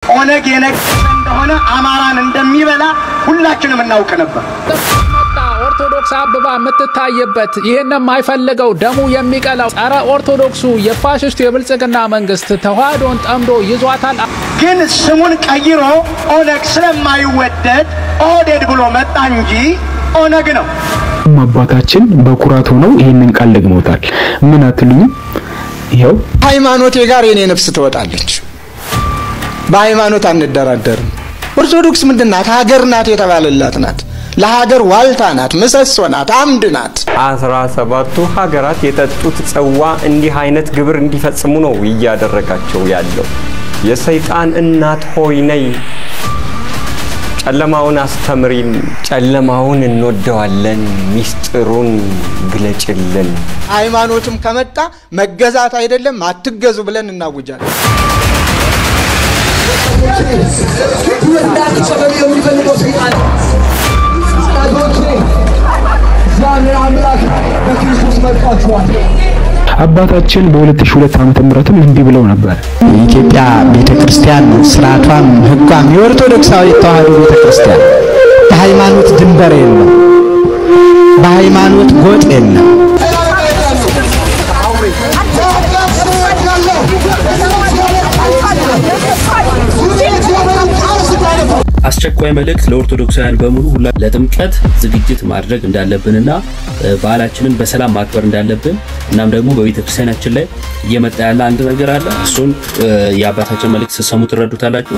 ኦነግ የነገሰ እንደሆነ አማራን እንደሚበላ ሁላችንም እናውቅ ነበር። ኦርቶዶክስ አበባ የምትታይበት ይህን የማይፈልገው ደሙ የሚቀላው ጸረ ኦርቶዶክሱ የፋሽስቱ የብልጽግና መንግስት ተዋህዶን ጠምዶ ይዟታል። ግን ስሙን ቀይሮ ኦነግ ስለማይወደድ ኦህዴድ ብሎ መጣ እንጂ ኦነግ ነው። አባታችን በኩራት ሆነው ይህንን ቃል ደግመውታል። ምን አትሉኝም? ይኸው ሃይማኖቴ ጋር የኔ ነፍስ ትወጣለች። በሃይማኖት አንደራደርም። ኦርቶዶክስ ምንድን ናት? ሀገር ናት የተባለላት ናት። ለሀገር ዋልታ ናት፣ ምሰሶ ናት፣ አምድ ናት። አስራ ሰባቱ ሀገራት የጠጡት ጽዋ እንዲህ አይነት ግብር እንዲፈጽሙ ነው እያደረጋቸው ያለው። የሰይጣን እናት ሆይ ነይ፣ ጨለማውን አስተምሪን፣ ጨለማውን እንወደዋለን፣ ሚስጥሩን ግለጭልን። ሃይማኖትም ከመጣ መገዛት አይደለም አትገዙ ብለን እናውጃለን። እንዳትጨበሉ የሚፈልገው ሰይጣን ጠላቶቼ እግዚአብሔር አምላክ በክርስቶስ መርጧችኋል። አባታችን በ2002 ዓመተ ምህረትም እንዲህ ብለው ነበር። የኢትዮጵያ ቤተ ክርስቲያን ስርዓቷም ሕጓም የኦርቶዶክሳዊ ተዋህዶ ቤተ ክርስቲያን በሃይማኖት ድንበር የለም፣ በሃይማኖት ጎጥ የለም። አስቸኳይ መልእክት ለኦርቶዶክሳውያን በሙሉ ሁላ ለጥምቀት ዝግጅት ማድረግ እንዳለብንና በዓላችንን በሰላም ማክበር እንዳለብን እናም ደግሞ በቤተ ክርስቲያናችን ላይ እየመጣ ያለ አንድ ነገር አለ። እሱን የአባታችን መልእክት ስትሰሙ ትረዱታላችሁ።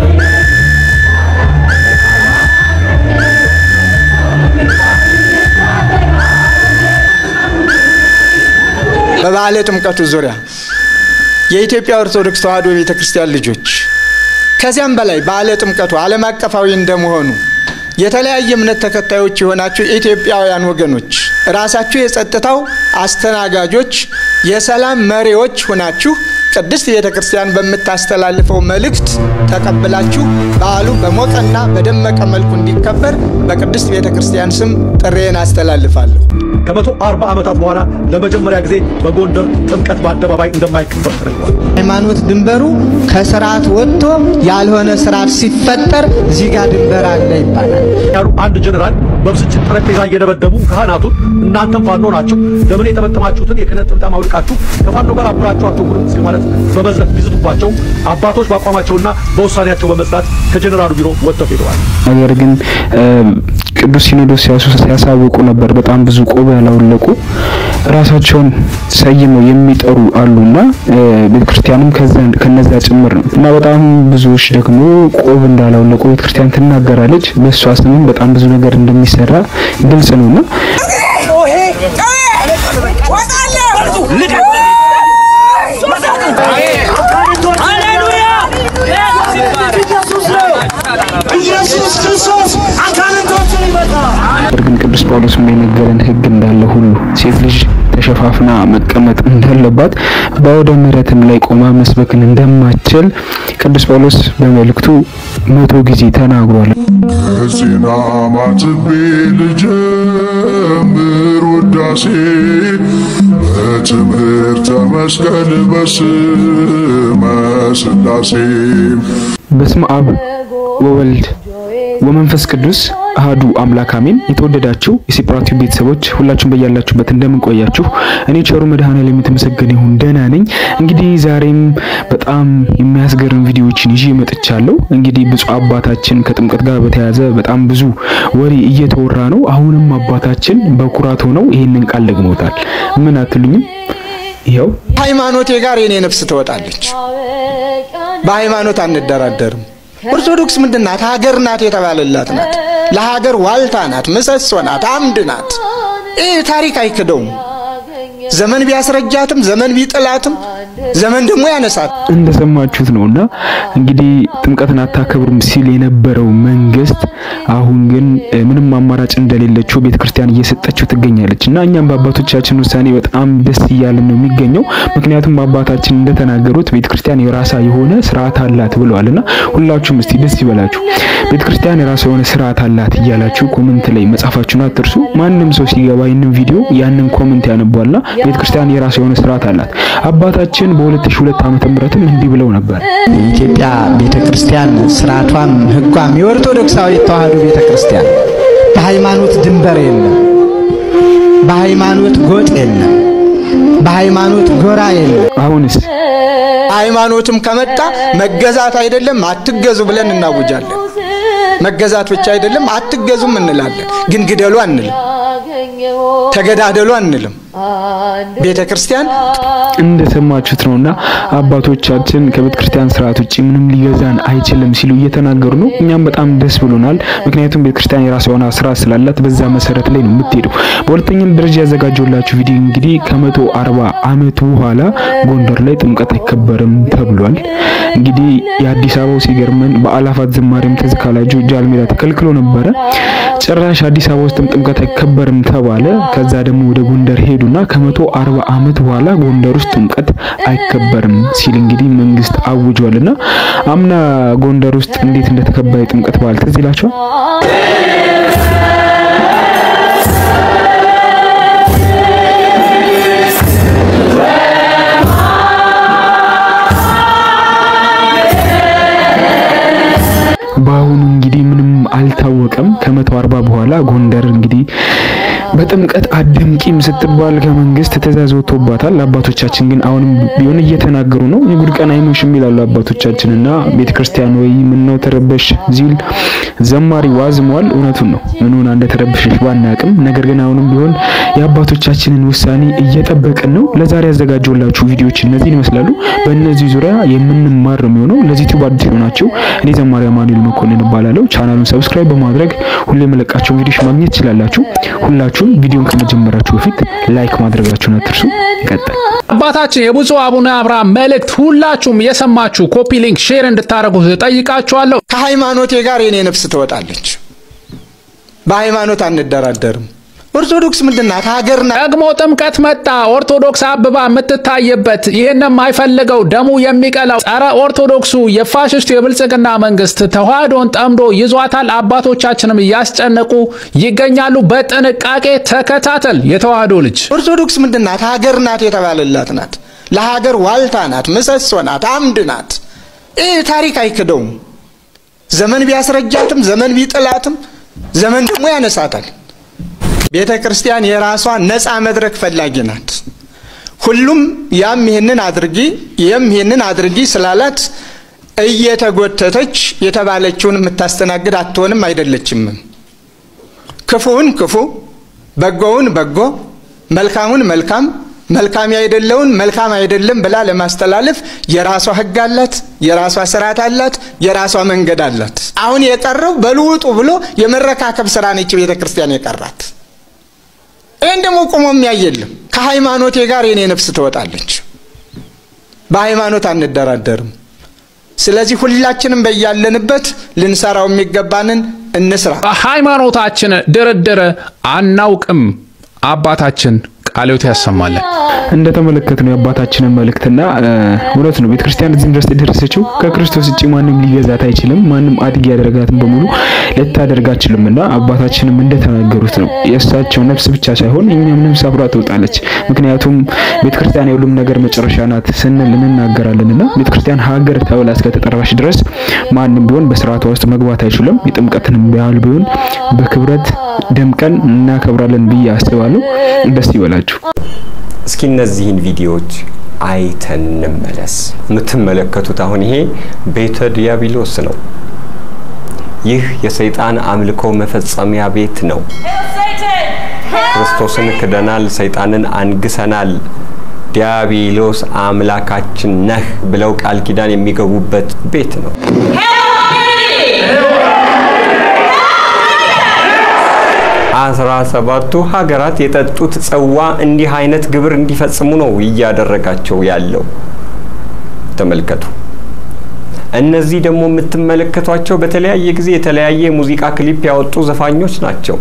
በበዓለ ጥምቀቱ ዙሪያ የኢትዮጵያ ኦርቶዶክስ ተዋህዶ ቤተ ክርስቲያን ልጆች ከዚያም በላይ በዓለ ጥምቀቱ ዓለም አቀፋዊ እንደመሆኑ የተለያየ እምነት ተከታዮች የሆናችሁ ኢትዮጵያውያን ወገኖች ራሳችሁ የጸጥታው አስተናጋጆች፣ የሰላም መሪዎች ሆናችሁ ቅድስት ቤተ ክርስቲያን በምታስተላልፈው መልእክት ተቀብላችሁ በዓሉ በሞቀና በደመቀ መልኩ እንዲከበር በቅድስት ቤተ ክርስቲያን ስም ጥሬን አስተላልፋለሁ። ከመቶ አርባ ዓመታት በኋላ ለመጀመሪያ ጊዜ በጎንደር ጥምቀት በአደባባይ እንደማይከበር ተደርጓል። ሃይማኖት ድንበሩ ከስርዓት ወጥቶ ያልሆነ ስርዓት ሲፈጠር እዚህ ጋር ድንበር አለ ይባላል። ያሉ አንድ ጀኔራል በብስጭት ጠረጴዛ እየደበደቡ ካህናቱን እናንተም ፋኖ ናችሁ፣ ለምን የጠመጠማችሁትን የክህነት ጥምጣም አውልቃችሁ ከፋኖ ጋር አብራችሁ አትወጉም እስከ ማለት በመዝረት ቢዝቱባቸው አባቶች በአቋማቸውና በውሳኔያቸው በመጽናት ከጀኔራሉ ቢሮ ወጥተው ሄደዋል። ነገር ግን ቅዱስ ሲኖዶስ ሲያሳውቁ ነበር። በጣም ብዙ ቆብ ያላወለቁ ራሳቸውን ሰይመው የሚጠሩ አሉና ቤተክርስቲያንም ከነዛ ጭምር ነው እና በጣም ብዙዎች ደግሞ ቆብ እንዳላወለቁ ቤተክርስቲያን ትናገራለች። በእሷ ስምም በጣም ብዙ ነገር እንደሚሰራ ግልጽ ነውና ኢየሱስ ክርስቶስ አጋንንቶችን ይመታል። ግን ቅዱስ ጳውሎስ የነገረን ሕግ እንዳለ ሁሉ ሴት ልጅ ተሸፋፍና መቀመጥ እንዳለባት በአውደ ምሕረትም ላይ ቆማ መስበክን እንደማትችል ቅዱስ ጳውሎስ በመልእክቱ መቶ ጊዜ ተናግሯል። ዜና ማትቤ ልጀምር ውዳሴ በትምህርተ መስቀል በስመ ሥላሴ በስመ አብ ወወልድ ወመንፈስ ቅዱስ አህዱ አምላክ አሜን። የተወደዳችሁ የሴፓራቲቭ ቤተሰቦች ሁላችሁም በያላችሁበት እንደምን ቆያችሁ? እኔ ቸሩ መድኃኔዓለም የተመሰገነ ይሁን ደህና ነኝ። እንግዲህ ዛሬም በጣም የሚያስገርም ቪዲዮዎችን ይዤ መጥቻለሁ። እንግዲህ ብፁዕ አባታችን ከጥምቀት ጋር በተያያዘ በጣም ብዙ ወሬ እየተወራ ነው። አሁንም አባታችን በኩራት ሆነው ይህንን ቃል ደግመውታል። ምን አትሉኝም? ይኸው ሃይማኖቴ ጋር የኔ ነፍስ ትወጣለች። በሃይማኖት አንደራደርም። ኦርቶዶክስ ምንድን ናት? ሀገር ናት የተባለላት ናት። ለሀገር ዋልታ ናት፣ ምሰሶ ናት፣ አምድ ናት። ይህ ታሪክ አይክደውም። ዘመን ቢያስረጃትም ዘመን ቢጥላትም ዘመን ደግሞ ያነሳት። እንደሰማችሁት ነውና እንግዲህ ጥምቀትን አታከብሩም ሲል የነበረው መንግስት አሁን ግን ምንም አማራጭ እንደሌለችው ቤተክርስቲያን እየሰጠችው ትገኛለች እና እኛም በአባቶቻችን ውሳኔ በጣም ደስ እያለን ነው የሚገኘው። ምክንያቱም አባታችን እንደተናገሩት ቤተክርስቲያን የራሳ የሆነ ስርዓት አላት ብለዋልና ሁላችሁም እስቲ ደስ ይበላችሁ። ቤተክርስቲያን የራሷ የሆነ ስርዓት አላት እያላችሁ ኮመንት ላይ መጻፋችሁን አትርሱ። ማንም ሰው ሲገባ ይህንን ቪዲዮ ያንን ኮመንት ያነቧልና ቤተክርስቲያን የራሷ የሆነ ስርዓት አላት። አባታችን አባቶቻችን በ2002 ዓመተ ምህረትም እንዲህ ብለው ነበር። የኢትዮጵያ ቤተ ክርስቲያን ስርዓቷም ሕጓም የኦርቶዶክሳዊ ተዋሕዶ ቤተ ክርስቲያን በሃይማኖት ድንበር የለም፣ በሃይማኖት ጎጥ የለም፣ በሃይማኖት ጎራ የለም። አሁንስ ሃይማኖትም ከመጣ መገዛት አይደለም አትገዙ ብለን እናውጃለን። መገዛት ብቻ አይደለም አትገዙም እንላለን። ግን ግደሉ አንልም፣ ተገዳደሉ አንልም። ቤተ ክርስቲያን እንደሰማችሁት ነውና አባቶቻችን ከቤተ ክርስቲያን ስርዓት ውጪ ምንም ሊገዛን አይችልም ሲሉ እየተናገሩ ነው። እኛም በጣም ደስ ብሎናል። ምክንያቱም ቤተ ክርስቲያን የራሷ የሆነ ስርዓት ስላላት በዛ መሰረት ላይ ነው የምትሄደው። በሁለተኛም ደረጃ ያዘጋጀውላችሁ ቪዲዮ እንግዲህ ከመቶ አርባ ዓመት በኋላ ጎንደር ላይ ጥምቀት አይከበርም ተብሏል። እንግዲህ የአዲስ አበባው ሲገርመን በአላፋት ዝማሬም ትዝ ካላችሁ ጃልሜዳ ተከልክሎ ነበረ። ጭራሽ አዲስ አበባ ውስጥም ጥምቀት አይከበርም ተባለ። ከዛ ደግሞ ወደ ጎንደር ሄዱና ከመቶ አርባ ዓመት በኋላ ጎንደር ውስጥ ጥምቀት አይከበርም ሲል እንግዲህ መንግስት አውጇልና አምና ጎንደር ውስጥ እንዴት እንደተከበረ የጥምቀት በዓል ትዝ ይላችኋል? በአሁኑ እንግዲህ ምንም አልታወቀም። ከመቶ አርባ በኋላ ጎንደር እንግዲህ በጥምቀት አደምቂም ስትባል ከመንግስት ትእዛዝ ወጥቶባታል። አባቶቻችን ግን አሁንም ቢሆን እየተናገሩ ነው። የጉድ ቀን አይሞሽም ይላሉ አባቶቻችንና ቤተክርስቲያን ወይ ምን ነው ተረበሽ ዚል ዘማሪ ዋዝሟል። እውነቱን ነው። ምን ሆና እንደተረበሸች ባናቅም፣ ነገር ግን አሁንም ቢሆን የአባቶቻችንን ውሳኔ እየጠበቅን ነው። ለዛሬ ያዘጋጀውላችሁ ቪዲዮዎች እነዚህን ይመስላሉ። በእነዚህ ዙሪያ የምንማር ነው የሚሆነው። ለዚህ ዩቲዩብ አዲስ የሆናችሁ እኔ ዘማሪ አማኑኤል መኮንን እባላለሁ። ቻናሉን ሰብስክራይብ በማድረግ ሁሌ የመለቃቸው ቪዲዮዎች ማግኘት ትችላላችሁ። ሁላችሁም ቪዲዮን ከመጀመራችሁ በፊት ላይክ ማድረጋችሁን አትርሱ። ይቀጥል። አባታችን የብፁዕ አቡነ አብርሃም መልእክት ሁላችሁም የሰማችሁ ኮፒ ሊንክ ሼር እንድታደርጉት ጠይቃችኋለሁ። ከሃይማኖቴ ጋር የኔ ነፍስ ትወጣለች። በሃይማኖት አንደራደርም። ኦርቶዶክስ ምንድን ናት? ሀገር ናት። ደግሞ ጥምቀት መጣ። ኦርቶዶክስ አብባ የምትታይበት ይህን የማይፈልገው ደሙ የሚቀላው ጸረ ኦርቶዶክሱ የፋሽስቱ የብልጽግና መንግስት ተዋህዶን ጠምዶ ይዟታል። አባቶቻችንም እያስጨነቁ ይገኛሉ። በጥንቃቄ ተከታተል። የተዋህዶ ልጅ ኦርቶዶክስ ምንድን ናት? ሀገር ናት የተባለላት ናት። ለሀገር ዋልታ ናት፣ ምሰሶ ናት፣ አምድ ናት። ይህ ታሪክ አይክደውም። ዘመን ቢያስረጃትም፣ ዘመን ቢጥላትም፣ ዘመን ደግሞ ያነሳታል። ቤተ ክርስቲያን የራሷ ነፃ መድረክ ፈላጊ ናት። ሁሉም ያም ይህንን አድርጊ የም ይህንን አድርጊ ስላላት እየተጎተተች የተባለችውን የምታስተናግድ አትሆንም፣ አይደለችም። ክፉውን ክፉ፣ በጎውን በጎ፣ መልካሙን መልካም፣ መልካም አይደለውን መልካም አይደለም ብላ ለማስተላለፍ የራሷ ሕግ አላት፣ የራሷ ስርዓት አላት፣ የራሷ መንገድ አላት። አሁን የቀረው በልውጡ ብሎ የመረካከብ ስራ ነች ቤተ ክርስቲያን የቀራት። ይህን ደግሞ ቁሞ የሚያይ የለም። ከሃይማኖቴ ጋር የኔ ነፍስ ትወጣለች። በሃይማኖት አንደራደርም። ስለዚህ ሁላችንም በያለንበት ልንሰራው የሚገባንን እንስራ። በሃይማኖታችን ድርድር አናውቅም። አባታችን ቃልዮት ያሰማለን። እንደተመለከትነው የአባታችንን መልእክትና እውነት ነው። ቤተክርስቲያን እዚህም ድረስ የደረሰችው ከክርስቶስ ውጭ ማንም ሊገዛት አይችልም። ማንም አድግ ያደረጋትን በሙሉ ልታደርግ አትችልምና አባታችንም እንደተናገሩት ነው። የእሳቸው ነፍስ ብቻ ሳይሆን እኛም ነፍስ አብራ ትወጣለች። ምክንያቱም ቤተክርስቲያን የሁሉም ነገር መጨረሻ ናት ስንል እንናገራለንና ቤተክርስቲያን ሀገር ተብላ እስከተጠራች ድረስ ማንም ቢሆን በስርዓቷ ውስጥ መግባት አይችልም። የጥምቀትንም ያህል ቢሆን በክብረት ደምቀን እናከብራለን ብዬ አስባለሁ። ደስ ይበላችሁ። እስኪ እነዚህን ቪዲዮዎች አይተን እንመለስ። የምትመለከቱት አሁን ይሄ ቤተ ዲያብሎስ ነው። ይህ የሰይጣን አምልኮ መፈጸሚያ ቤት ነው። ክርስቶስን ክደናል፣ ሰይጣንን አንግሰናል፣ ዲያብሎስ አምላካችን ነህ ብለው ቃል ኪዳን የሚገቡበት ቤት ነው። አስራ ሰባቱ ሀገራት የጠጡት ጽዋ እንዲህ አይነት ግብር እንዲፈጽሙ ነው እያደረጋቸው ያለው። ተመልከቱ። እነዚህ ደግሞ የምትመለከቷቸው በተለያየ ጊዜ የተለያየ ሙዚቃ ክሊፕ ያወጡ ዘፋኞች ናቸው።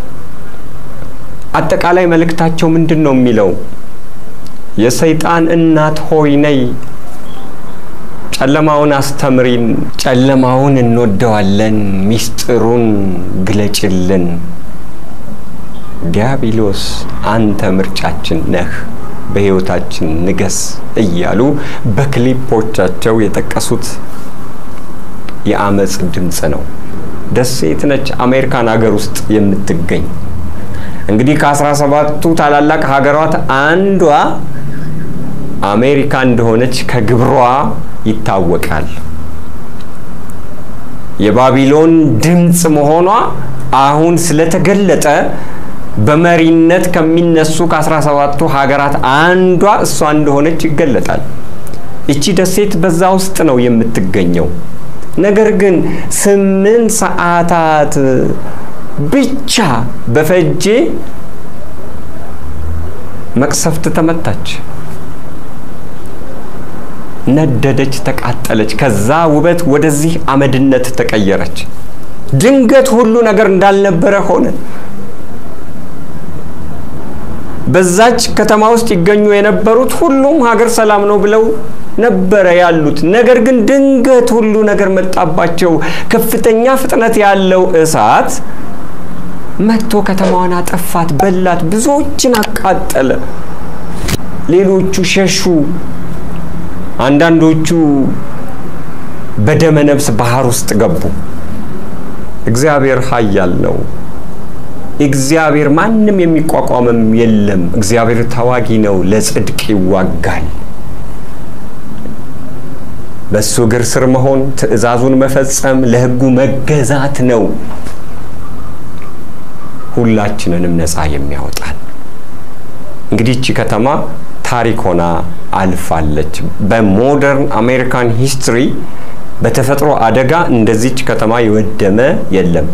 አጠቃላይ መልእክታቸው ምንድን ነው የሚለው? የሰይጣን እናት ሆይ ነይ፣ ጨለማውን አስተምሪን፣ ጨለማውን እንወደዋለን፣ ሚስጥሩን ግለጭልን ዲያብሎስ አንተ ምርጫችን ነህ በህይወታችን ንገስ እያሉ በክሊፖቻቸው የጠቀሱት የአመፅ ድምፅ ነው። ደሴት ነች፣ አሜሪካን ሀገር ውስጥ የምትገኝ እንግዲህ ከአስራ ሰባቱ ታላላቅ ሀገራት አንዷ አሜሪካ እንደሆነች ከግብሯ ይታወቃል። የባቢሎን ድምፅ መሆኗ አሁን ስለተገለጠ በመሪነት ከሚነሱ ከአስራ ሰባቱ ሀገራት አንዷ እሷ እንደሆነች ይገለጣል። እቺ ደሴት በዛ ውስጥ ነው የምትገኘው። ነገር ግን ስምንት ሰዓታት ብቻ በፈጄ መቅሰፍት ተመታች፣ ነደደች፣ ተቃጠለች። ከዛ ውበት ወደዚህ አመድነት ተቀየረች። ድንገት ሁሉ ነገር እንዳልነበረ ሆነ። በዛች ከተማ ውስጥ ይገኙ የነበሩት ሁሉም ሀገር ሰላም ነው ብለው ነበረ ያሉት። ነገር ግን ድንገት ሁሉ ነገር መጣባቸው። ከፍተኛ ፍጥነት ያለው እሳት መጥቶ ከተማዋን አጠፋት፣ በላት፣ ብዙዎችን አቃጠለ። ሌሎቹ ሸሹ። አንዳንዶቹ በደመ ነፍስ ባህር ውስጥ ገቡ። እግዚአብሔር ኃያል ነው። እግዚአብሔር ማንም የሚቋቋምም የለም። እግዚአብሔር ተዋጊ ነው፣ ለጽድቅ ይዋጋል። በእሱ እግር ስር መሆን፣ ትእዛዙን መፈጸም፣ ለሕጉ መገዛት ነው ሁላችንንም ነፃ የሚያወጣል። እንግዲህ እቺ ከተማ ታሪክ ሆና አልፋለች። በሞደርን አሜሪካን ሂስትሪ በተፈጥሮ አደጋ እንደዚች ከተማ የወደመ የለም።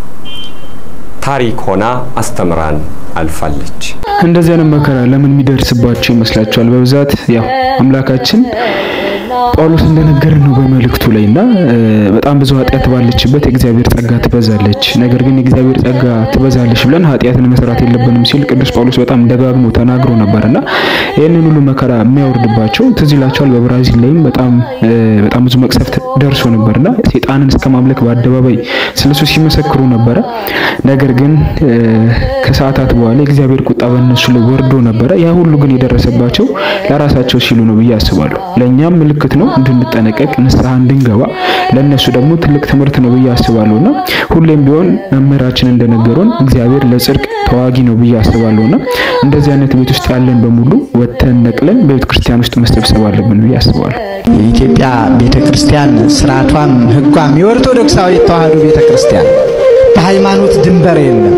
ታሪክ ሆና አስተምራን አልፋለች። እንደዚህ አይነት መከራ ለምን የሚደርስባቸው ይመስላችኋል? በብዛት ያው አምላካችን ጳውሎስ እንደነገረን ነው በመልእክቱ ላይ እና በጣም ብዙ ኃጢአት ባለችበት የእግዚአብሔር ጸጋ ትበዛለች። ነገር ግን የእግዚአብሔር ጸጋ ትበዛለች ብለን ኃጢአትን መስራት የለብንም ሲል ቅዱስ ጳውሎስ በጣም ደጋግሞ ተናግሮ ነበር እና ይህንን ሁሉ መከራ የሚያወርድባቸው ትዝ ይላቸዋል። በብራዚል ላይም በጣም በጣም ብዙ መቅሰፍት ደርሶ ነበር እና ሴጣንን እስከ ማምለክ በአደባባይ ስለሱ ሲመሰክሩ ነበረ። ነገር ግን ከሰዓታት በኋላ የእግዚአብሔር ቁጣ በእነሱ ላይ ወርዶ ነበረ። ያ ሁሉ ግን የደረሰባቸው ለራሳቸው ሲሉ ነው ብዬ አስባለሁ። ለእኛም ምልክት ነው እንድንጠነቀቅ ንስሐ እንድንገባ ለእነሱ ደግሞ ትልቅ ትምህርት ነው ብዬ አስባለሁ እና ሁሌም ቢሆን መምህራችን እንደነገሩን እግዚአብሔር ለጽድቅ ተዋጊ ነው ብዬ አስባለሁ እና እንደዚህ አይነት ቤት ውስጥ ያለን በሙሉ ወጥተን ነቅለን በቤተ ክርስቲያን ውስጥ መሰብሰብ አለብን ብዬ አስባለሁ። የኢትዮጵያ ቤተ ክርስቲያን ስርዓቷም ሕጓም የኦርቶዶክሳዊ ተዋሕዶ ቤተ ክርስቲያን በሃይማኖት ድንበር የለም፣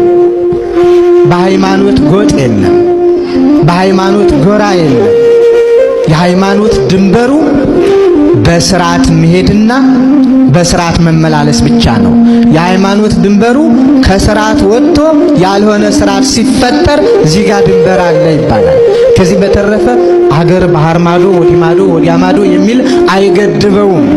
በሃይማኖት ጎጥ የለም፣ በሃይማኖት ጎራ የለም። የሃይማኖት ድንበሩ በስርዓት መሄድና በስርዓት መመላለስ ብቻ ነው። የሃይማኖት ድንበሩ ከስርዓት ወጥቶ ያልሆነ ስርዓት ሲፈጠር እዚህ ጋር ድንበር አለ ይባላል። ከዚህ በተረፈ አገር ባህር ማዶ ወዲህ ማዶ ወዲያ ማዶ የሚል አይገድበውም።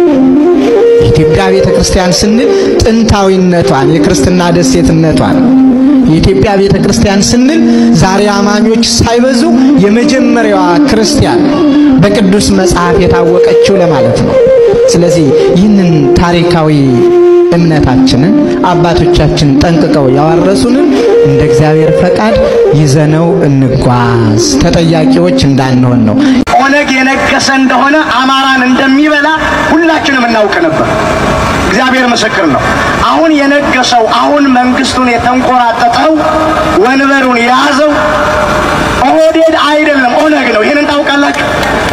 የኢትዮጵያ ቤተ ክርስቲያን ስንል ጥንታዊነቷን የክርስትና ደሴትነቷን የኢትዮጵያ ቤተ ክርስቲያን ስንል ዛሬ አማኞች ሳይበዙ የመጀመሪያዋ ክርስቲያን በቅዱስ መጽሐፍ የታወቀችው ለማለት ነው። ስለዚህ ይህንን ታሪካዊ እምነታችንን አባቶቻችን ጠንቅቀው ያዋረሱንን እንደ እግዚአብሔር ፈቃድ ይዘነው እንጓዝ፣ ተጠያቂዎች እንዳንሆን ነው። ኦነግ የነገሰ እንደሆነ አማራን እንደሚበላ ሁላችንም እናውቅ ነበር። እግዚአብሔር ምስክር ነው። አሁን የነገሰው አሁን መንግስቱን የተንቆራጠጠው ወንበሩን የያዘው ኦህዴድ አይደለም፣ ኦነግ ነው። ይህንን ታውቃላችሁ።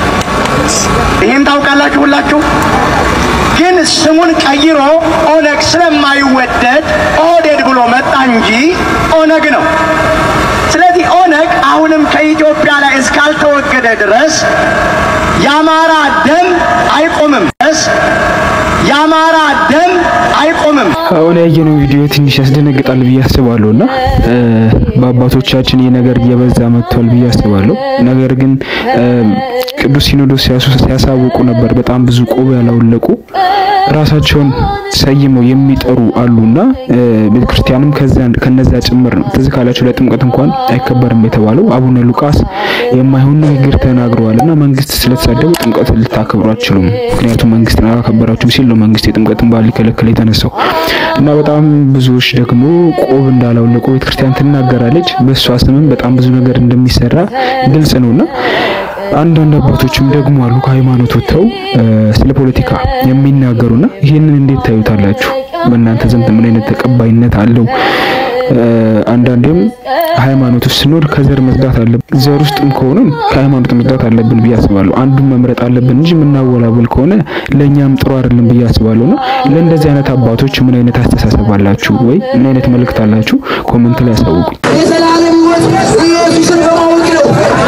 ይህን ታውቃላችሁ ሁላችሁ። ግን ስሙን ቀይሮ ኦነግ ስለማይወደድ ኦህዴድ ብሎ መጣ እንጂ ኦነግ ነው። ስለዚህ ኦነግ አሁንም ከኢትዮጵያ ላይ እስካልተወገደ ድረስ የአማራ ደም አይቆምም ድረስ የአማራ ደም አይቆምም። አሁን ያየነው ቪዲዮ ትንሽ ያስደነግጣል ብዬ አስባለሁ እና በአባቶቻችን ይህ ነገር እየበዛ መጥቷል ብዬ አስባለሁ። ነገር ግን ቅዱስ ሲኖዶስ ሲያሳውቁ ነበር። በጣም ብዙ ቆብ ያላወለቁ ራሳቸውን ሰይመው የሚጠሩ አሉና ቤተክርስቲያንም ከነዛ ጭምር ነው። ትዝ ካላችሁ ለጥምቀት እንኳን አይከበርም የተባለው አቡነ ሉቃስ የማይሆን ንግግር ተናግረዋልና መንግስት ስለተሳደቡ ጥምቀት ልታከብሩ አትችሉም፣ ምክንያቱም መንግስትን አላከበራችሁ ሲል ነው መንግስት የጥምቀትን በዓል ሊከለክል የተነሳው እና በጣም ብዙዎች ደግሞ ቆብ እንዳላወለቁ ቤተክርስቲያን ትናገራለች። በእሷ ስምም በጣም ብዙ ነገር እንደሚሰራ ግልጽ ነውና አንዳንድ አባቶችም ደግሞ አሉ ከሃይማኖት ወጥተው ስለ ፖለቲካ የሚናገሩና ይህንን እንዴት ታዩታላችሁ? በእናንተ ዘንድ ምን አይነት ተቀባይነት አለው? አንዳንዴም ሃይማኖት ውስጥ ስንኖር ከዘር መጽዳት አለብን። ዘር ውስጥም ከሆነ ከሃይማኖት መጽዳት አለብን ብዬ አስባለሁ። አንዱን መምረጥ አለብን እንጂ የምናወላወል ከሆነ ለእኛም ጥሩ አይደለም ብዬ አስባለሁ። እና ለእንደዚህ አይነት አባቶች ምን አይነት አስተሳሰብ አላችሁ ወይ ምን አይነት መልእክት አላችሁ? ኮመንት ላይ ያሳውቁኝ። የዘላለም ሕይወት ኢየሱስን በማወቅ ነው።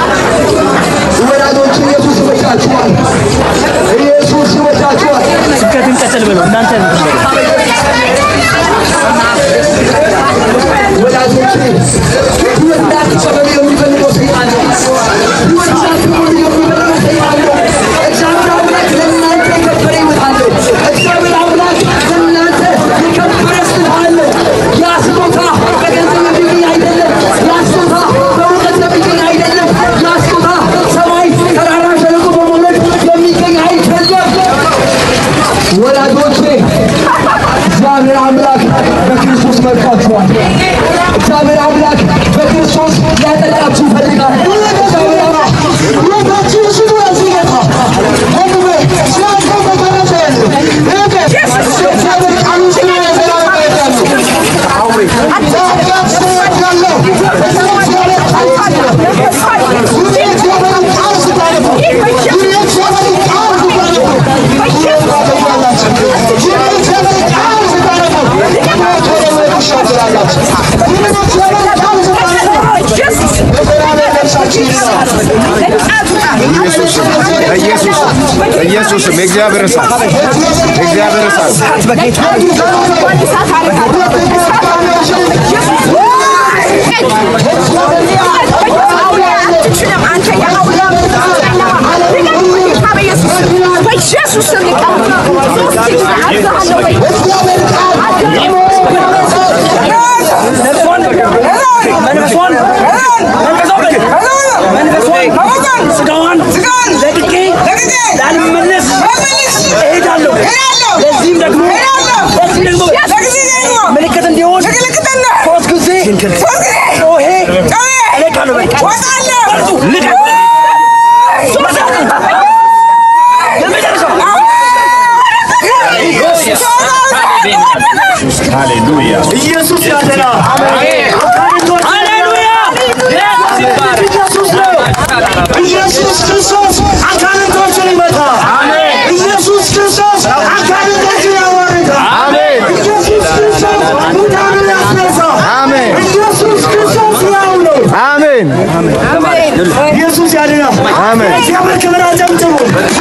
ወዳጆች ኢየሱስ ይወዳችኋል። ኢየሱስ ይወዳችኋል። ስብከትን ቀጥል ብለው እናንተ ወዳጆች ሕይወት እንዳትቀበሉ የሚፈልገው ሰይጣን ነው። ሕይወት እንዳትቀበሉ የሚፈልገው ሰይጣን ነው። እግዚአብሔር አምላክ ለእናንተ የከበረ ሕይወት አለው። እግዚአብሔር አምላክ ለእናንተ የከበረ ስጦታ አለው። ያ ስጦታ በገንዘብ የሚገኝ አይደለም። ያ ስጦታ በእውቀት የሚገኝ አይደለም። ያ ስጦታ ሰማይ ተራራ ሸለቆ በመውለድ የሚገኝ አይደለም። ወዳጆቼ እግዚአብሔር አምላክ በክርስቶስ መርጧችኋል። እግዚአብሔር አምላክ በክርስቶስ ሊያጠጣችሁ ይፈልጋል። እግዚአብሔር አምላክ ሁለታችሁ ስሙ ያዚህ ጌታ ወንድሜ ስላንተ ተገረዘ እግዚአብሔር ቃሉ ስለ ዘላለም ይወዳሉ። ዛጋት ስወዳለሁ እግዚአብሔር ቃል ስታነቡ ሁሌ እግዚአብሔርን ቃል ስታነቡ ሁሌ እግዚአብሔርን ቃል ስታነቡ ታገኛላችሁ። ሁሌ እግዚአብሔርን ቃል ስታነቡ ሞት ወደ ሕይወት ትሻገራላችሁ። ሁሌ እግዚአብሔርን ቃል ስታነቡ የዘላለም ነፍሳችሁ ይድናል። በኢየሱስም በኢየሱስም በኢየሱስም የእግዚአብሔር እሳት የእግዚአብሔር እሳት ስጋዋን ለቅቄ ላልመለስ እሄዳለሁ። ለዚህም ደግሞ ለዚህም ደግሞ ምልክት እንዲሆን ሶስት ጊዜ ጮሄ እለቃለሁ። በቃ በርቱ፣ ልቀቅ። ሃሌሉያ ኢየሱስ ያድና። ሃሌሉያ! ኢየሱስ ነው። ኢየሱስ ክርስቶስ አጋንንቶችን ይመታል። ኢየሱስ ክርስቶስ አጋንንቶችን ያዋርዳል። ኢየሱስ ክርስቶስ ሙታንን ያስነሳል። ኢየሱስ ክርስቶስ ሕያው ነው። አሜን ኢየሱስ ያድናል። አሜን። እግዚአብሔር ክብር አጨብጭቡ።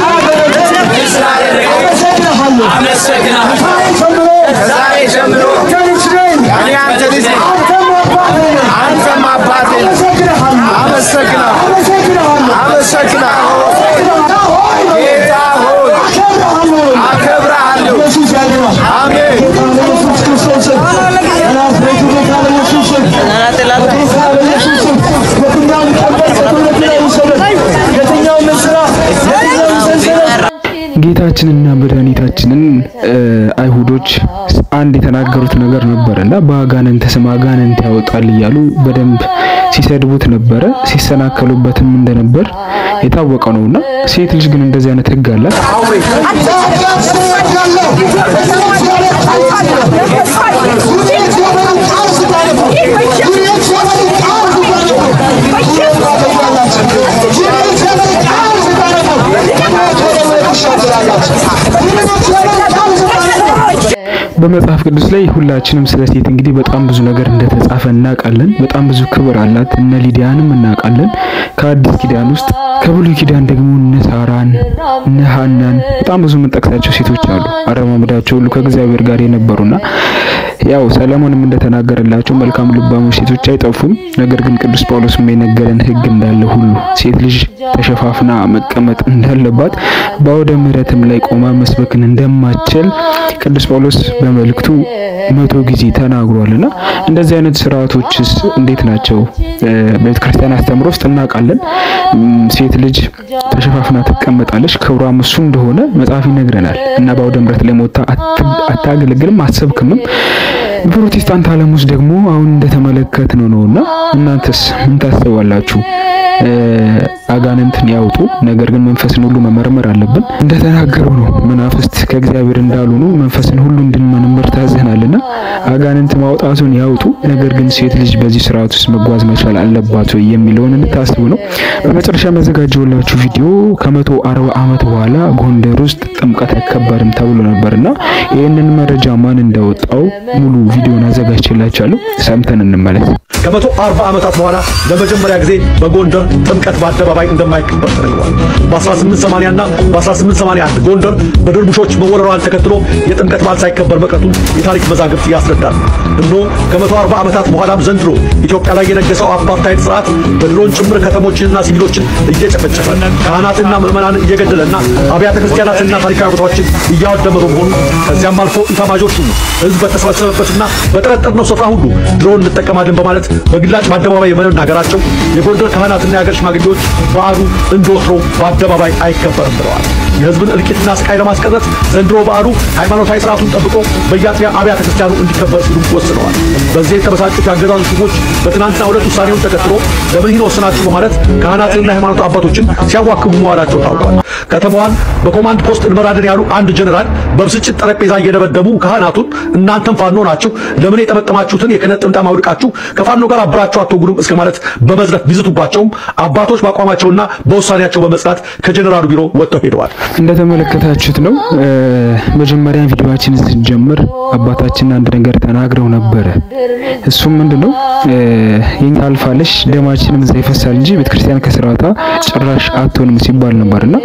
አመሰግናለሁ። ከዛሬ ጀምሮ አንተ ልጅ ነኝ። እኔ አንተ ልጅ ነኝ። አንተም አባቴ ነህ። አንተም አባቴ ነህ። አመሰግንሃለሁ። አመሰግናለሁ አመሰግንሃለሁ። አመሰግናለሁ ጌታ ሆይ ጌታ ሆይ አከብርሃለሁ። አከብርሃለሁ ኢየሱስ ያድናል። አሜን ጌታ በኢየሱስ ክርስቶስ ስም በናዝሬቱ ጌታ በኢየሱስ ስም በጌታ በኢየሱስ ስም የትኛውም ቀንበር ከትውልድ ላይ ይውሰድ። የትኛውም እስራት፣ የትኛውም ሰንሰለት ጌታችንና መድኃኒታችንን አይሁዶች አንድ የተናገሩት ነገር ነበር እና በአጋንንት ስም አጋንንት ያወጣል እያሉ በደንብ ሲሰድቡት ነበረ፣ ሲሰናከሉበትም እንደነበር የታወቀ ነውና ሴት ልጅ ግን እንደዚህ አይነት ሕግ አላት። በመጽሐፍ ቅዱስ ላይ ሁላችንም ስለ ሴት እንግዲህ በጣም ብዙ ነገር እንደተጻፈ እናውቃለን። በጣም ብዙ ክብር አላት። እነ ሊዲያንም እናውቃለን። ከአዲስ ኪዳን ውስጥ ከብሉይ ኪዳን ደግሞ እነ ሳራን እነ ሐናን በጣም ብዙ የምንጠቅሳቸው ሴቶች አሉ። አረማመዳቸው ሁሉ ከእግዚአብሔር ጋር የነበሩና ያው ሰለሞንም እንደተናገረላቸው መልካም ልባሞች ሴቶች አይጠፉም። ነገር ግን ቅዱስ ጳውሎስም የነገረን ሕግ እንዳለ ሁሉ ሴት ልጅ ተሸፋፍና መቀመጥ እንዳለባት በአውደ ምሕረትም ላይ ቆማ መስበክን እንደማትችል ቅዱስ ጳውሎስ በመልእክቱ መቶ ጊዜ ተናግሯልና እንደዚህ አይነት ስርዓቶችስ እንዴት ናቸው? በቤተ ክርስቲያን አስተምሮ ውስጥ እናውቃለን። ሴት ልጅ ተሸፋፍና ትቀመጣለች፣ ክብሯም እሱ እንደሆነ መጽሐፍ ይነግረናል እና በአውደ ምሕረት ላይ ሞታ አታገለግልም፣ አትሰብክምም። በፕሮቴስታንት ዓለም ውስጥ ደግሞ አሁን እንደተመለከት ነው ነውና እናንተስ ምን ታስባላችሁ? አጋንንትን ያውጡ፣ ነገር ግን መንፈስን ሁሉ መመርመር አለብን። እንደተናገረው ነው መናፍስት ከእግዚአብሔር እንዳልሆኑ መንፈስን ሁሉ እንድንመረምር ታዘናልና አጋንንት ማውጣቱን ያውጡ፣ ነገር ግን ሴት ልጅ በዚህ ስርዓት ውስጥ መጓዝ መቻል አለባት ወይ የሚለውን እንድታስቡ ነው። በመጨረሻ ያዘጋጀውላችሁ ቪዲዮ ከመቶ አርባ ዓመት በኋላ ጎንደር ውስጥ ጥምቀት አይከበርም ተብሎ ነበርና ይህንን መረጃ ማን እንዳወጣው ሙሉ ቪዲዮን አዘጋጅቼላችኋለሁ። ሰምተን እንመለስ። ከመቶ አርባ ዓመታት በኋላ ለመጀመሪያ ጊዜ በጎንደር ጥምቀት በአደባባይ እንደማይከበር ተነግሯል። በ1880 እና በ1881 ጎንደር በድርቡሾች መወረሯን ተከትሎ የጥምቀት በዓል ሳይከበር መቅረቱን የታሪክ መዛግብት ያስረዳል። እነሆ ከመቶ አርባ ዓመታት በኋላም ዘንድሮ ኢትዮጵያ ላይ የነገሰው አፓርታይድ ስርዓት በድሮን ጭምር ከተሞችንና ሲቪሎችን እየጨፈጨፈ ካህናትና ምዕመናን እየገደለና አብያተ ክርስቲያናትና ታሪካዊ ቦታዎችን እያወደመ በመሆኑ ከዚያም አልፎ ኢታማዦር ሹሙ ህዝብ በተሰበሰበበትና በጠረጠርነው ስፍራ ሁሉ ድሮን እንጠቀማለን በማለት በግላጭ በአደባባይ መናገራቸው የጎንደር ካህናትና የሀገር ሽማግሌዎች በዓሉ እንደወትሮው በአደባባይ አይከበርም ብለዋል። የህዝብን እልቂትና ስቃይ ለማስቀረት ዘንድሮ በዓሉ ሃይማኖታዊ ስርዓቱን ጠብቆ በየአጥቢያ አብያተ ክርስቲያኑ እንዲከበር ሲሉ ወስነዋል። በዚህ የተበሳጩት የአገዛዙ ሹሞች በትናንትናው ዕለት ውሳኔውን ተከትሎ ለምን ይህን ወስናችሁ በማለት ካህናትንና የሃይማኖት አባቶችን ሲያዋክቡ መዋላቸው ታውቋል። ከተማዋን በኮማንድ ፖስት እንመራለን ያሉ አንድ ጀነራል በብስጭት ጠረጴዛ እየደበደቡ ካህናቱን እናንተም ፋኖ ናችሁ፣ ለምን የጠመጠማችሁትን የክህነት ጥምጣም አውልቃችሁ ከፋኖ ጋር አብራችሁ አትወጉንም እስከ ማለት በመዝለፍ ቢዝቱባቸውም አባቶች በአቋማቸውና በውሳኔያቸው በመጽናት ከጀነራሉ ቢሮ ወጥተው ሄደዋል። እንደተመለከታችሁት ነው። መጀመሪያ ቪዲዮአችን ስንጀምር አባታችን አንድ ነገር ተናግረው ነበረ። እሱም ምንድነው የኛ አልፋለሽ ደማችንም እዛ ይፈሳል እንጂ ቤተክርስቲያን ከስርዓቷ ጭራሽ አትሆንም ሲባል ነበርና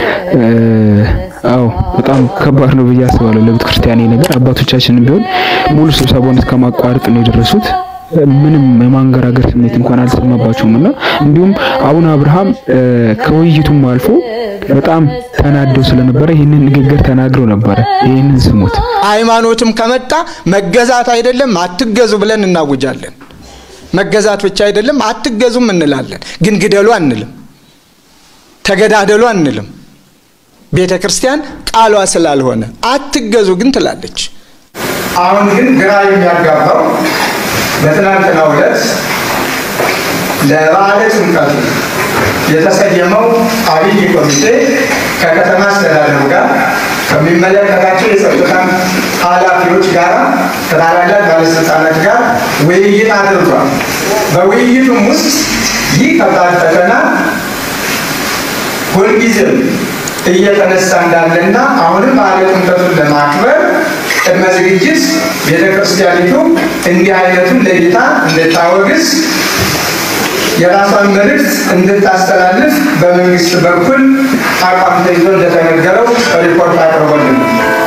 አዎ በጣም ከባድ ነው ብዬ አስባለሁ ለቤተክርስቲያን ይሄ ነገር። አባቶቻችንም ቢሆን ሙሉ ስብሰባውን እስከ ማቋረጥ ነው የደረሱት። ምንም የማንገራገር ስሜት እንኳን አልተሰማባቸውም እና እንዲሁም አቡነ አብርሃም ከውይይቱም አልፎ በጣም ተናደው ስለነበረ ይህንን ንግግር ተናግረው ነበረ። ይህንን ስሙት። ሃይማኖትም ከመጣ መገዛት አይደለም አትገዙ ብለን እናውጃለን። መገዛት ብቻ አይደለም አትገዙም እንላለን። ግን ግደሉ አንልም፣ ተገዳደሉ አንልም። ቤተ ክርስቲያን ቃሏ ስላልሆነ አትገዙ ግን ትላለች። አሁን ግን ግራ የሚያጋባው በትናንትናው ዕለት ለበዓለ ጥምቀቱ የተሰየመው አብይ ኮሚቴ ከከተማ አስተዳደሩ ጋር ከሚመለከታቸው የጸጥታ ኃላፊዎች ጋር ከታላላቅ ባለስልጣናት ጋር ውይይት አድርጓል። በውይይቱም ውስጥ ይህ ከባድ ፈተና ሁልጊዜም እየተነሳ እንዳለና አሁንም በዓለ ጥምቀቱን ለማክበር ቅድመ ዝግጅት ቤተ ክርስቲያኒቱ እንዲህ አይነቱን ለይታ እንድታወግዝ የራሷን መልእክት እንድታስተላልፍ በመንግስት በኩል አቋም ተይዞ እንደተነገረው ሪፖርት አቅርቦልን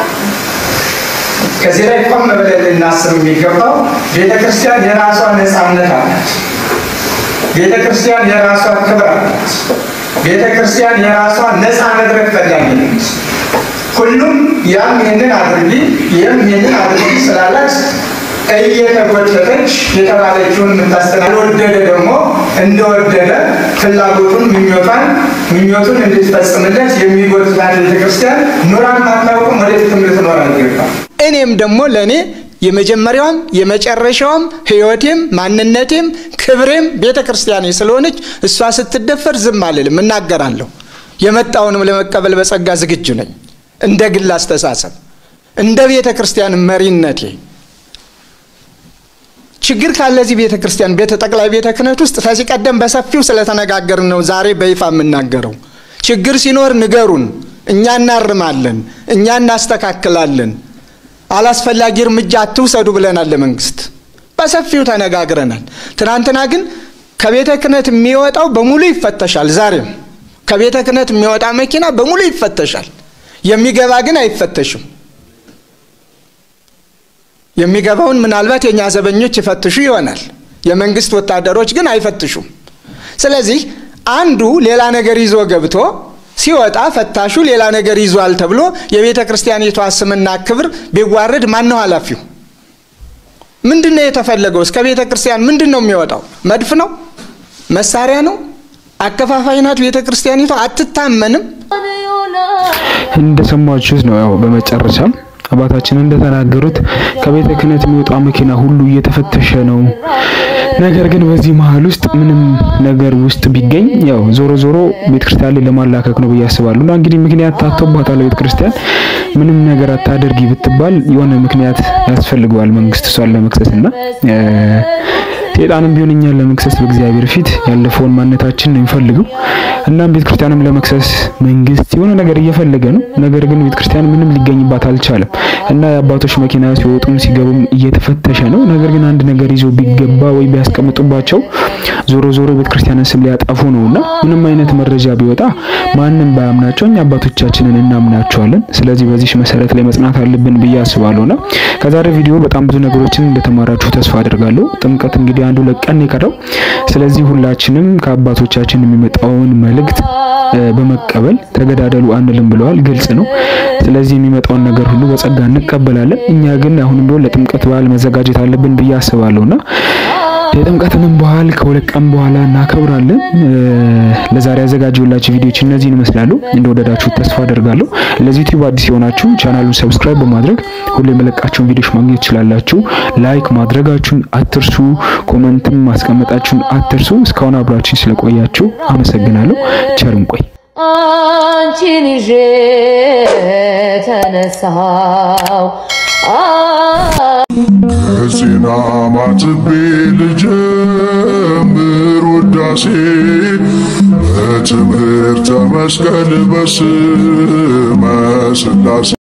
ከዚህ ላይ ቆም ብለን ልናስብ የሚገባው ቤተ ክርስቲያን የራሷ ነፃነት አላት። ቤተ ክርስቲያን የራሷ ክብር አላት። ቤተ ክርስቲያን የራሷ ነፃ መድረክ ፈላጊ ነች። ሁሉም ያም ይህንን አድርጊ ይህም ይህንን አድርጊ ስላላት እየተጎተተች የተባለችውን የምታስተና ያልወደደ ደግሞ እንደወደደ ፍላጎቱን ምኞቷን ምኞቱን እንድትፈጽምለት የሚጎትታት ቤተክርስቲያን ኑራን አታውቅም፣ ወደፊትም ልትኖር አይገባም። እኔም ደግሞ ለእኔ የመጀመሪያዋም የመጨረሻዋም ሕይወቴም ማንነቴም ክብሬም ቤተ ክርስቲያኔ ስለሆነች እሷ ስትደፈር ዝም አልልም፣ እናገራለሁ። የመጣውንም ለመቀበል በጸጋ ዝግጁ ነኝ። እንደ ግል አስተሳሰብ፣ እንደ ቤተ ክርስቲያን መሪነቴ ችግር ካለ እዚህ ቤተ ክርስቲያን ቤተ ጠቅላይ ቤተ ክህነት ውስጥ ከዚህ ቀደም በሰፊው ስለተነጋገርን ነው ዛሬ በይፋ የምናገረው። ችግር ሲኖር ንገሩን፣ እኛ እናርማለን፣ እኛ እናስተካክላለን። አላስፈላጊ እርምጃ አትውሰዱ ብለናል ለመንግስት በሰፊው ተነጋግረናል። ትናንትና ግን ከቤተ ክህነት የሚወጣው በሙሉ ይፈተሻል። ዛሬም ከቤተ ክህነት የሚወጣ መኪና በሙሉ ይፈተሻል። የሚገባ ግን አይፈተሽም። የሚገባውን ምናልባት የእኛ ዘበኞች ይፈትሹ ይሆናል። የመንግስት ወታደሮች ግን አይፈትሹም። ስለዚህ አንዱ ሌላ ነገር ይዞ ገብቶ ሲወጣ ፈታሹ ሌላ ነገር ይዟል ተብሎ የቤተ ክርስቲያኒቷ ስምና ክብር ቢዋረድ ማን ነው ኃላፊው? ምንድን ነው የተፈለገው? እስከ ቤተ ክርስቲያን ምንድን ነው የሚወጣው? መድፍ ነው? መሳሪያ ነው? አከፋፋይ ናት ቤተ ክርስቲያኒቷ። አትታመንም። እንደሰማችሁት ነው። ያው በመጨረሻም አባታችን እንደተናገሩት ከቤተ ክህነት የሚወጣ መኪና ሁሉ እየተፈተሸ ነው። ነገር ግን በዚህ መሀል ውስጥ ምንም ነገር ውስጥ ቢገኝ ያው ዞሮ ዞሮ ቤተክርስቲያን ላይ ለማላከክ ነው ብዬ አስባለሁ። እና እንግዲህ ምክንያት ታቶባታል ቤተክርስቲያን ምንም ነገር አታደርጊ ብትባል የሆነ ምክንያት ያስፈልገዋል መንግስት እሷን ለመክሰስ እና ሴጣንም ቢሆን እኛን ለመክሰስ በእግዚአብሔር ፊት ያለፈውን ማንነታችን ነው የሚፈልገው። እናም ቤተክርስቲያንም ለመክሰስ መንግስት የሆነ ነገር እየፈለገ ነው። ነገር ግን ቤተክርስቲያን ምንም ሊገኝባት አልቻለም እና የአባቶች መኪና ሲወጡም ሲገቡም እየተፈተሸ ነው። ነገር ግን አንድ ነገር ይዞ ቢገባ ወይ ቢያስቀምጡባቸው ዞሮ ዞሮ ቤተክርስቲያንን ስም ሊያጠፉ ነውና ምንም አይነት መረጃ ቢወጣ ማንም ባያምናቸው እኛ አባቶቻችንን እናምናቸዋለን። ስለዚህ በዚህ መሰረት ላይ መጽናት አለብን ብዬ አስባለሁና ከዛሬ ቪዲዮ በጣም ብዙ ነገሮችን እንደተማራችሁ ተስፋ አድርጋለሁ። ጥምቀት እንግዲህ አንዱ ለቀን የቀረው ስለዚህ ሁላችንም ከአባቶቻችን የሚመጣውን መልእክት በመቀበል ተገዳደሉ አንልም ብለዋል። ግልጽ ነው። ስለዚህ የሚመጣውን ነገር ሁሉ በጸጋ እንቀበላለን። እኛ ግን አሁንም ቢሆን ለጥምቀት በዓል መዘጋጀት አለብን ብዬ አስባለሁና የጥምቀትንም በዓል ከሁለት ቀን በኋላ እናከብራለን። ለዛሬ ያዘጋጀሁላችሁ ቪዲዮዎች እነዚህን ይመስላሉ። እንደወደዳችሁ ተስፋ አደርጋለሁ። ለዚህ ዩቲዩብ አዲስ የሆናችሁ ቻናሉን ሰብስክራይብ በማድረግ ሁሉ የመለቃቸውን ቪዲዮዎች ማግኘት ትችላላችሁ። ላይክ ማድረጋችሁን አትርሱ። ኮመንትም ማስቀመጣችሁን አትርሱ። እስካሁን አብራችን ስለቆያችሁ አመሰግናለሁ። ቸርም ቆይ አንቺን ይዤ ተነሳው ከዜና ማትቤ ልጀምር ውዳሴ በትምህርተ መስቀል በስመ ሥላሴ